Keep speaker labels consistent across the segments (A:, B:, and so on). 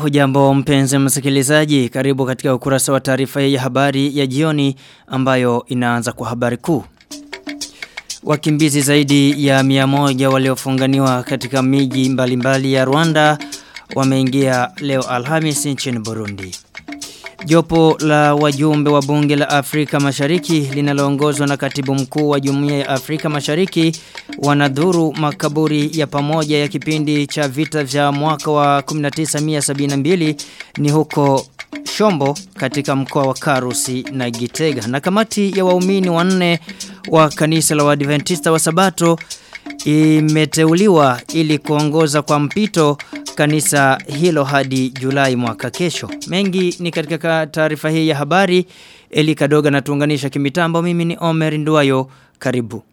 A: Hujambo mpenzi msikilizaji, karibu katika ukurasa wa taarifa ya habari ya jioni ambayo inaanza kwa habari kuu. Wakimbizi zaidi ya mia moja waliofunganiwa katika miji mbalimbali ya Rwanda wameingia leo Alhamisi nchini Burundi. Jopo la wajumbe wa bunge la Afrika Mashariki linaloongozwa na katibu mkuu wa Jumuiya ya Afrika Mashariki wanadhuru makaburi ya pamoja ya kipindi cha vita vya mwaka wa 1972 ni huko Shombo katika mkoa wa Karusi na Gitega. Na kamati ya waumini wanne wa kanisa la Waadventista wa Sabato imeteuliwa ili kuongoza kwa mpito kanisa hilo hadi Julai mwaka kesho. Mengi ni katika taarifa hii ya habari. Eli Kadoga na tuunganisha kimitambo mimi ni Omer Nduwayo. Karibu.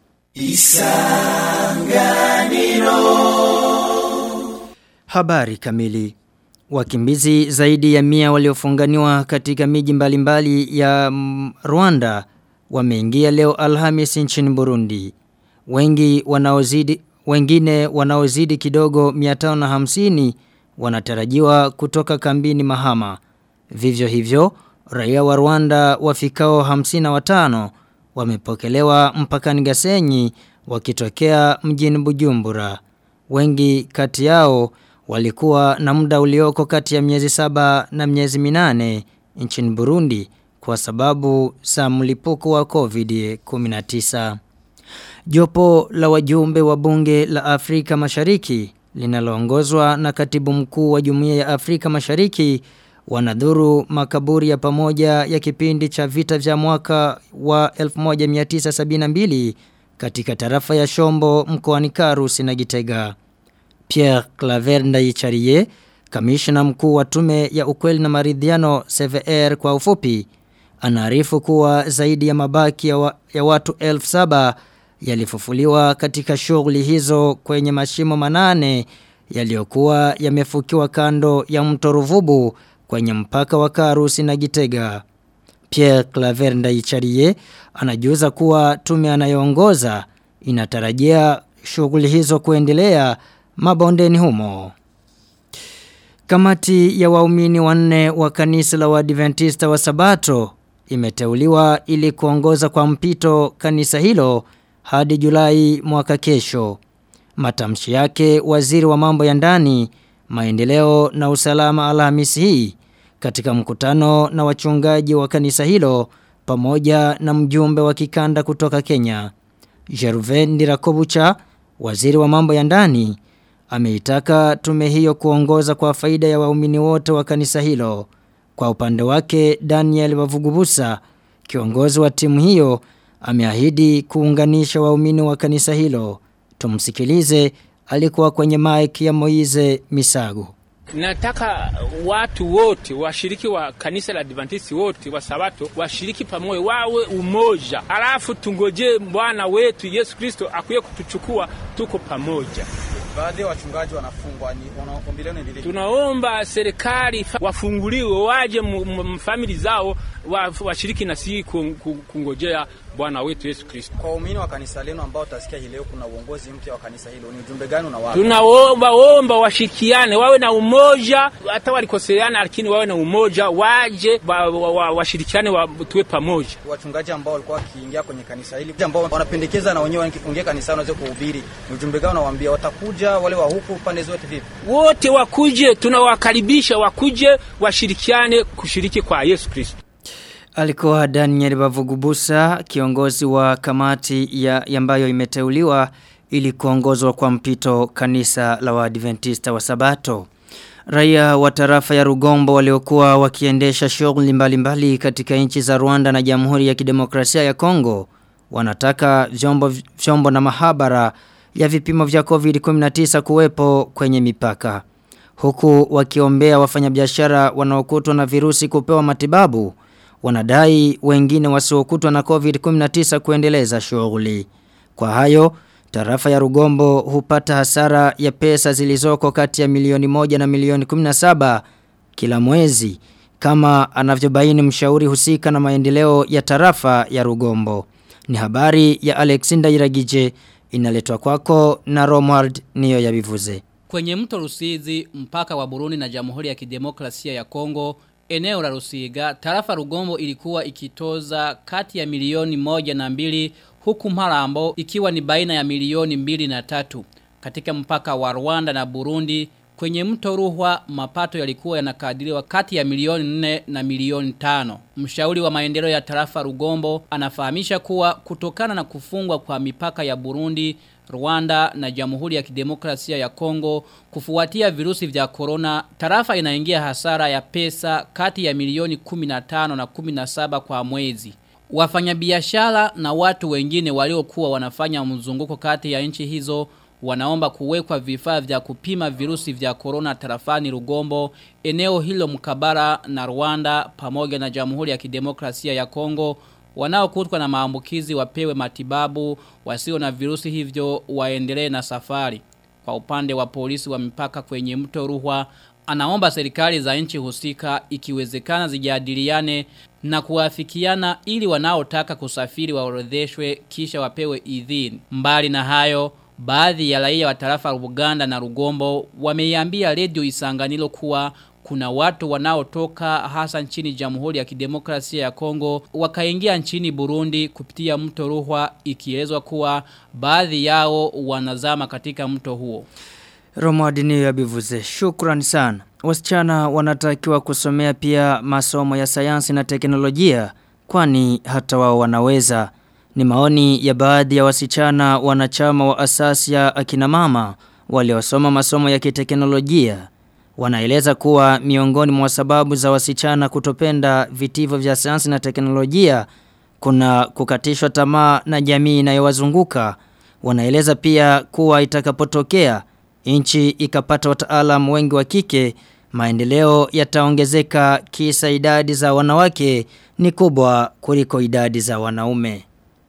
A: Isanganiro. Habari kamili. Wakimbizi zaidi ya mia waliofunganiwa katika miji mbalimbali ya Rwanda wameingia leo Alhamis nchini Burundi. Wengi wanaozidi wengine wanaozidi kidogo 550 wanatarajiwa kutoka kambini Mahama. Vivyo hivyo, raia wa Rwanda wafikao 55 wamepokelewa mpakani Gasenyi wakitokea mjini Bujumbura. Wengi kati yao walikuwa na muda ulioko kati ya miezi saba na miezi minane nchini Burundi kwa sababu za mlipuko wa COVID-19. Jopo la wajumbe wa bunge la Afrika Mashariki linaloongozwa na katibu mkuu wa Jumuiya ya Afrika Mashariki wanadhuru makaburi ya pamoja ya kipindi cha vita vya mwaka wa 1972 katika tarafa ya Shombo mkoani Karusi na Gitega. Pierre Claver Ndaicharie, kamishna mkuu wa tume ya ukweli na maridhiano CVR kwa ufupi, anaarifu kuwa zaidi ya mabaki ya, wa, ya watu elfu saba yalifufuliwa katika shughuli hizo kwenye mashimo manane yaliyokuwa yamefukiwa kando ya mto Ruvubu kwenye mpaka wa Karusi na Gitega. Pierre Claver Ndaicharie anajuza kuwa tume anayoongoza inatarajia shughuli hizo kuendelea mabondeni humo. Kamati ya waumini wanne wa kanisa la Waadventista wa Sabato imeteuliwa ili kuongoza kwa mpito kanisa hilo hadi Julai mwaka kesho. Matamshi yake waziri wa mambo ya ndani, maendeleo na usalama Alhamisi hii katika mkutano na wachungaji wa kanisa hilo pamoja na mjumbe wa kikanda kutoka Kenya. Gervais Ndirakobucha, waziri wa mambo ya ndani, ameitaka tume hiyo kuongoza kwa faida ya waumini wote wa kanisa hilo. Kwa upande wake Daniel Wavugubusa, kiongozi wa timu hiyo, ameahidi kuunganisha waumini wa kanisa hilo. Tumsikilize alikuwa kwenye mic ya Moize Misago.
B: Nataka watu wote washiriki wa kanisa la Adventist wote wa Sabato washiriki pamoja, wawe umoja, alafu tungoje Bwana wetu Yesu Kristo akuye kutuchukua, tuko pamoja.
C: Baadhi ya wachungaji wanafungwa, ni ombi lenu ndilo.
B: Tunaomba serikali wafunguliwe, waje famili zao washiriki na sisi kungojea Bwana wetu Yesu Kristo.
C: Kwa waumini wa kanisa lenu ambao utasikia hii leo kuna uongozi mpya wa kanisa hilo, ni ujumbe gani unawapa?
B: Tunaomba omba washikiane, wawe na umoja, hata walikoseana, lakini wawe na umoja, waje washirikiane, wa, wa, wa, tuwe pamoja.
C: Wachungaji ambao walikuwa wakiingia kwenye kanisa hili, ambao wanapendekeza na wenyewe wakifungia kanisa wanaweza kuhubiri, ni ujumbe gani unawaambia? Watakuja wale wa huku pande zote vipi?
B: Wote wakuje, tunawakaribisha wakuje, washirikiane kushiriki kwa Yesu Kristo.
A: Alikuwa Daniel Bavugubusa, kiongozi wa kamati ya ambayo imeteuliwa ili kuongozwa kwa mpito kanisa la Waadventista wa Sabato. Raia wa tarafa ya Rugombo waliokuwa wakiendesha shughuli mbalimbali katika nchi za Rwanda na Jamhuri ya Kidemokrasia ya Kongo wanataka vyombo vyombo na mahabara ya vipimo vya COVID-19 kuwepo kwenye mipaka. Huku wakiombea wafanyabiashara wanaokutwa na virusi kupewa matibabu wanadai wengine wasiokutwa na COVID-19 kuendeleza shughuli. Kwa hayo, tarafa ya Rugombo hupata hasara ya pesa zilizoko kati ya milioni moja na milioni 17 kila mwezi kama anavyobaini mshauri husika na maendeleo ya tarafa ya Rugombo. Ni habari ya Alexander Iragije inaletwa kwako na Romwald niyo yabivuze.
D: Kwenye mto Rusizi, mpaka wa Burundi na Jamhuri ya Kidemokrasia ya Kongo, eneo la Rusiga, tarafa Rugombo ilikuwa ikitoza kati ya milioni moja na mbili huku Marambo ikiwa ni baina ya milioni mbili na tatu. Katika mpaka wa Rwanda na Burundi, kwenye mto Ruhwa mapato yalikuwa yanakadiriwa kati ya milioni 4 na milioni 5. Mshauri wa maendeleo ya tarafa Rugombo anafahamisha kuwa kutokana na kufungwa kwa mipaka ya Burundi, Rwanda na Jamhuri ya Kidemokrasia ya Kongo kufuatia virusi vya corona, tarafa inaingia hasara ya pesa kati ya milioni 15 na 17 kwa mwezi. Wafanyabiashara na watu wengine waliokuwa wanafanya mzunguko kati ya nchi hizo wanaomba kuwekwa vifaa vya kupima virusi vya corona tarafani Rugombo, eneo hilo mkabara na Rwanda pamoja na Jamhuri ya Kidemokrasia ya Kongo wanaokutwa na maambukizi wapewe matibabu wasio na virusi hivyo waendelee na safari. Kwa upande wa polisi wa mipaka kwenye mto Ruhwa anaomba serikali za nchi husika ikiwezekana zijadiliane na kuafikiana ili wanaotaka kusafiri waorodheshwe kisha wapewe idhini. Mbali na hayo Baadhi ya raia wa tarafa Uganda na Rugombo wameiambia redio Isanganiro kuwa kuna watu wanaotoka hasa nchini Jamhuri ya Kidemokrasia ya Kongo wakaingia nchini Burundi kupitia mto Ruhwa ikielezwa kuwa baadhi yao wanazama katika mto huo.
A: Romo Adini ya Bivuze, shukran sana. Wasichana wanatakiwa kusomea pia masomo ya sayansi na teknolojia kwani hata wao wanaweza. Ni maoni ya baadhi ya wasichana wanachama wa asasi ya akina mama waliosoma masomo ya kiteknolojia. Wanaeleza kuwa miongoni mwa sababu za wasichana kutopenda vitivo vya sayansi na teknolojia kuna kukatishwa tamaa na jamii inayowazunguka. Wanaeleza pia kuwa itakapotokea nchi ikapata wataalamu wengi wa kike maendeleo yataongezeka kisa idadi za wanawake ni kubwa kuliko idadi za wanaume.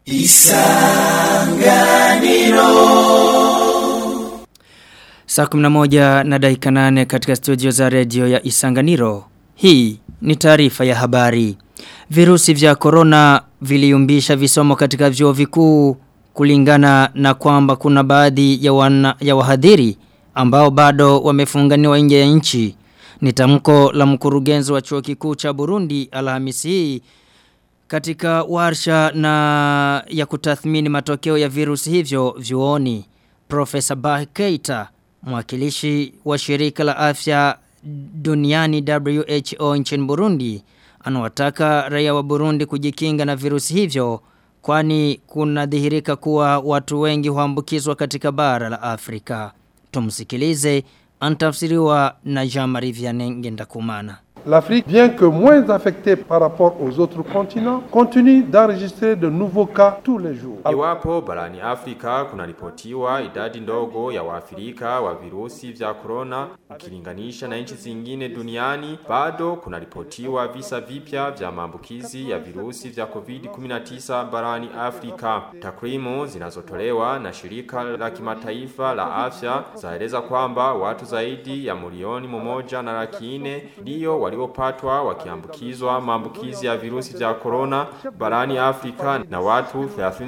A: Saa 11 na dakika 8 katika studio za redio ya Isanganiro. Hii ni taarifa ya habari. Virusi vya corona viliumbisha visomo katika vyuo vikuu kulingana na kwamba kuna baadhi ya, wana, ya wahadhiri ambao bado wamefunganiwa nje ya nchi. Ni tamko la mkurugenzi wa chuo kikuu cha Burundi Alhamisi hii katika warsha na ya kutathmini matokeo ya virusi hivyo vyuoni. Profesa Bah Keita, mwakilishi wa shirika la afya duniani WHO nchini Burundi, anawataka raia wa Burundi kujikinga na virusi hivyo kwani kunadhihirika kuwa watu wengi huambukizwa katika bara la Afrika. Tumsikilize antafsiriwa na Jean-Marie Vianney Ngendakumana.
E: L'Afrique, bien que moins affectée par rapport aux autres continents, continue d'enregistrer de nouveaux cas tous les jours.
F: Iwapo barani Afrika kunaripotiwa idadi ndogo ya waafrika wa virusi vya corona ukilinganisha na nchi zingine duniani, bado kunaripotiwa visa vipya vya maambukizi ya virusi vya COVID-19 barani Afrika. Takwimu zinazotolewa na shirika la kimataifa la afya zaeleza kwamba watu zaidi ya milioni mmoja na laki nne ndiyo waliopatwa wakiambukizwa maambukizi ya virusi vya corona barani Afrika na watu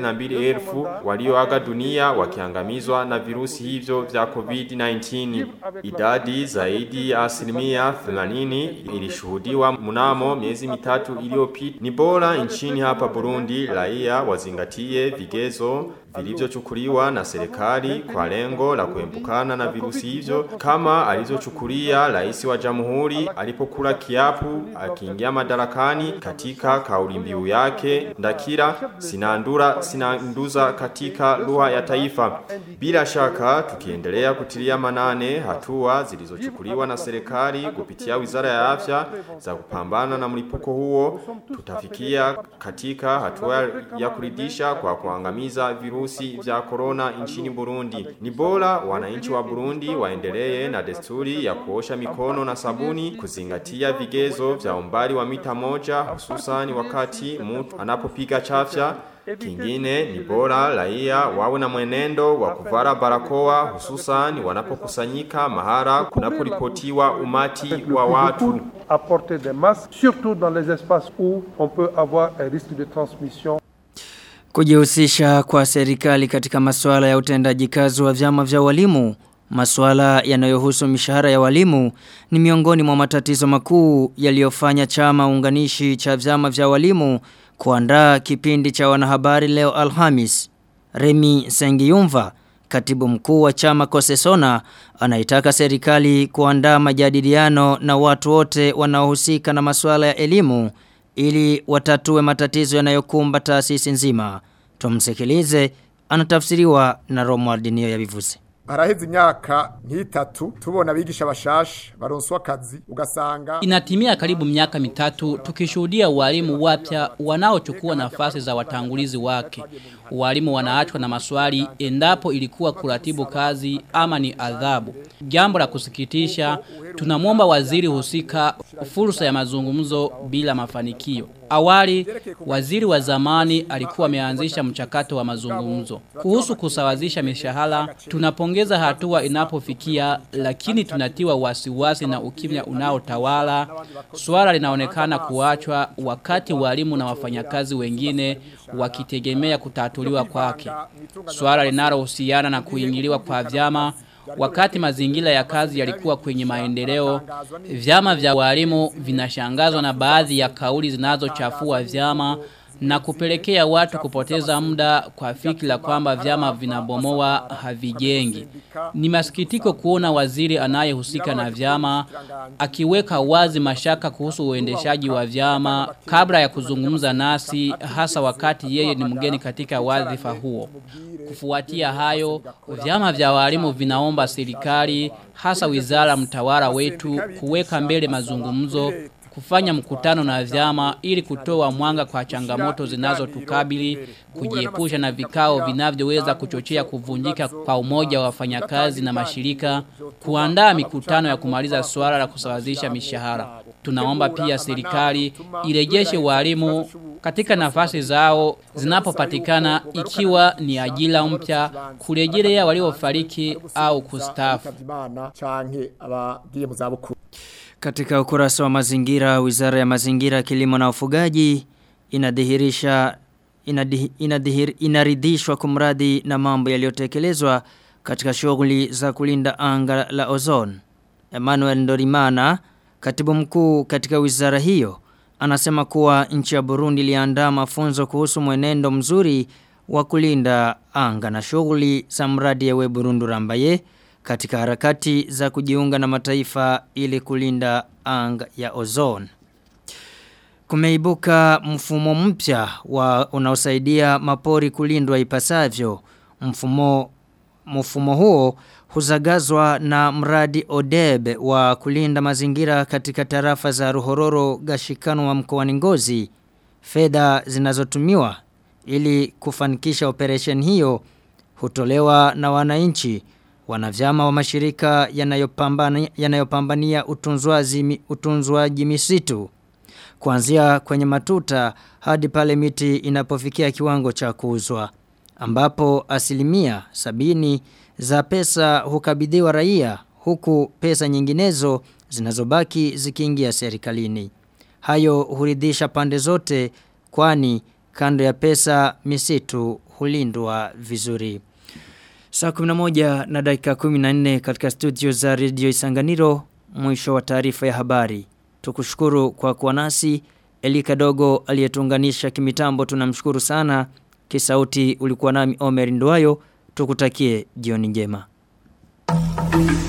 F: 32,000 walioaga dunia wakiangamizwa na virusi hivyo vya COVID-19. Idadi zaidi ya asilimia 80 ilishuhudiwa mnamo miezi mitatu iliyopita. Ni bora nchini hapa Burundi raia wazingatie vigezo vilivyochukuliwa na serikali kwa lengo la kuembukana na virusi hivyo kama alizochukulia rais wa jamhuri alipokula kiapu akiingia madarakani katika kauli mbiu yake ndakira sinandura sinanduza katika lugha ya taifa bila shaka tukiendelea kutilia manane hatua zilizochukuliwa na serikali kupitia wizara ya afya za kupambana na mlipuko huo tutafikia katika hatua ya kuridhisha kwa kuangamiza virusi virusi vya corona nchini Burundi. Ni bora wananchi wa Burundi waendelee na desturi ya kuosha mikono na sabuni, kuzingatia vigezo vya umbali wa mita moja hususan wakati mtu anapopiga chafya Kingine ni bora raia wawe na mwenendo wa kuvara barakoa hususan wanapokusanyika mahara kunaporipotiwa umati wa watu.
E: Apporter des masques, surtout dans les espaces où on peut avoir un risque de transmission
A: Kujihusisha kwa serikali katika masuala ya utendaji kazi wa vyama vya walimu Masuala yanayohusu mishahara ya walimu ni miongoni mwa matatizo makuu yaliyofanya chama unganishi cha vyama vya walimu kuandaa kipindi cha wanahabari leo Alhamis. Remi Sengiyumva, katibu mkuu wa chama Kosesona, anaitaka serikali kuandaa majadiliano na watu wote wanaohusika na masuala ya elimu ili watatue matatizo yanayokumba taasisi nzima. Tumsikilize anatafsiriwa na Romuald Niyo yabivuze.
G: haraheze imyaka nk'itatu tubona abigisha bashasha baronswa akazi ugasanga
D: Inatimia karibu miaka mitatu tukishuhudia walimu wapya wanaochukua nafasi za watangulizi wake. Walimu wanaachwa na maswali endapo ilikuwa kuratibu kazi ama ni adhabu. Jambo la kusikitisha, tunamwomba waziri husika fursa ya mazungumzo bila mafanikio. Awali, waziri wa zamani alikuwa ameanzisha mchakato wa mazungumzo. Kuhusu kusawazisha mishahara, tunapongeza hatua inapofikia lakini tunatiwa wasiwasi na ukimya unaotawala. Swala linaonekana kuachwa wakati walimu na wafanyakazi wengine wakitegemea kutatuliwa kwake. Swala linalohusiana na kuingiliwa kwa vyama Wakati mazingira ya kazi yalikuwa kwenye maendeleo, vyama vya walimu vinashangazwa na baadhi ya kauli zinazochafua vyama na kupelekea watu kupoteza muda kwa fikira kwamba vyama vinabomoa havijengi. Ni masikitiko kuona waziri anayehusika na vyama akiweka wazi mashaka kuhusu uendeshaji wa vyama kabla ya kuzungumza nasi hasa wakati yeye ni mgeni katika wadhifa huo. Kufuatia hayo, vyama vya walimu vinaomba serikali hasa wizara mtawala wetu kuweka mbele mazungumzo kufanya mkutano na vyama ili kutoa mwanga kwa changamoto zinazotukabili kujiepusha na vikao vinavyoweza kuchochea kuvunjika kwa umoja wa wafanyakazi na mashirika kuandaa mikutano ya kumaliza swala la kusawazisha mishahara tunaomba pia serikali irejeshe walimu katika nafasi zao zinapopatikana ikiwa ni ajira mpya kurejelea waliofariki au kustafu
G: canke abagiye mu zabukuru
A: Katika ukurasa wa mazingira, Wizara ya Mazingira, Kilimo na Ufugaji inadhihirisha inadhi, inadhihir, inaridhishwa kumradi na mambo yaliyotekelezwa katika shughuli za kulinda anga la ozone. Emmanuel Ndorimana, katibu mkuu katika wizara hiyo, anasema kuwa nchi ya Burundi iliandaa mafunzo kuhusu mwenendo mzuri wa kulinda anga na shughuli za mradi ya we Burundi Rambaye katika harakati za kujiunga na mataifa ili kulinda anga ya ozone. Kumeibuka mfumo mpya wa unaosaidia mapori kulindwa ipasavyo. Mfumo mfumo huo huzagazwa na mradi ODEB wa kulinda mazingira katika tarafa za Ruhororo Gashikano wa mkoani Ngozi. Fedha zinazotumiwa ili kufanikisha operation hiyo hutolewa na wananchi wanavyama wa mashirika yanayopambania yanayopambania utunzwaji utunzwaji misitu kuanzia kwenye matuta hadi pale miti inapofikia kiwango cha kuuzwa ambapo asilimia sabini za pesa hukabidhiwa raia huku pesa nyinginezo zinazobaki zikiingia serikalini hayo huridhisha pande zote kwani kando ya pesa misitu hulindwa vizuri Saa 11 na dakika 14 katika studio za Radio Isanganiro mwisho wa taarifa ya habari. Tukushukuru kwa kuwa nasi. Elika dogo aliyetuunganisha kimitambo tunamshukuru sana. Kisauti ulikuwa nami Omer Nduwayo. Tukutakie jioni njema.